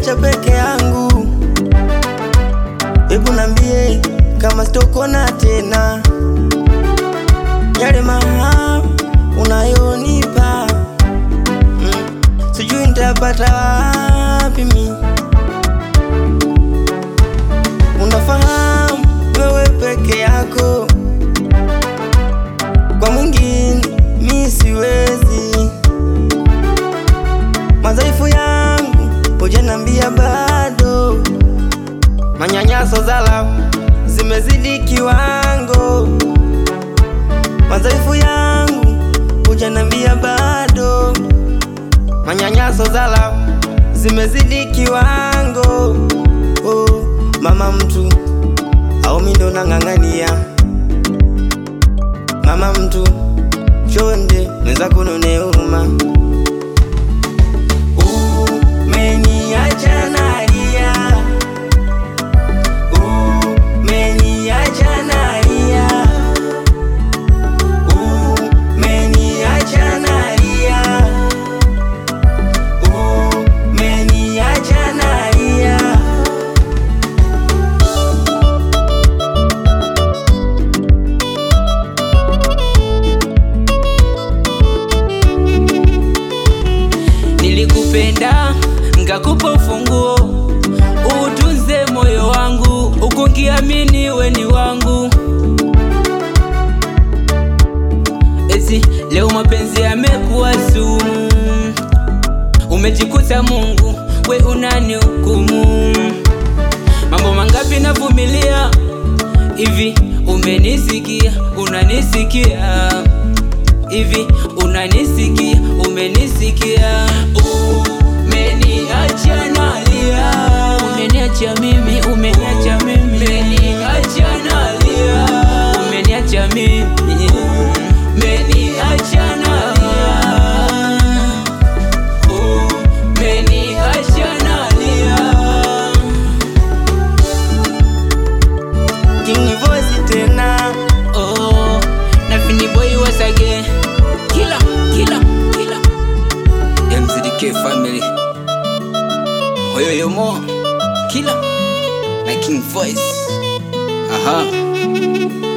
umeniacha peke yangu, hebu nambie kama sitokona tena yale mahaba unayonipa mm, sijui nitapata wapi mi. Unafahamu wewe peke yako, kwa mwingine mi siwezi. Madhaifu yangu hujanambia bado, manyanyaso zala zimezidi kiwango. Madhaifu yangu hujanambia bado, manyanyaso zala zimezidi kiwango. Oh, mama mtu au mi ndo nang'ang'ania, mama mtu chonde mwenzako none huruma. Umeniacha nalia, umeniacha nalia, umeniacha nalia, umeniacha nalia. Nilikupenda ngakupa ufunguo, utunze moyo wangu, ukungiamini we ni wangu. Eti leo mapenzi yamekuwa sumu, umejikuta Mungu we unani hukumu. Mambo mangapi navumilia hivi, umenisikia, unanisikia hivi unanisikia, umenisikia, umeniacha nalia, umeniacha mimi, umeniacha mimi, umeniacha nalia, umeniacha mimi, umeniacha nalia, umeniacha nalia. King Voice tena Oh, na Fini Boy once again. Killer, killer, killer. MZDK family. Oyo yo mo. Killer. Na King Voice. Aha.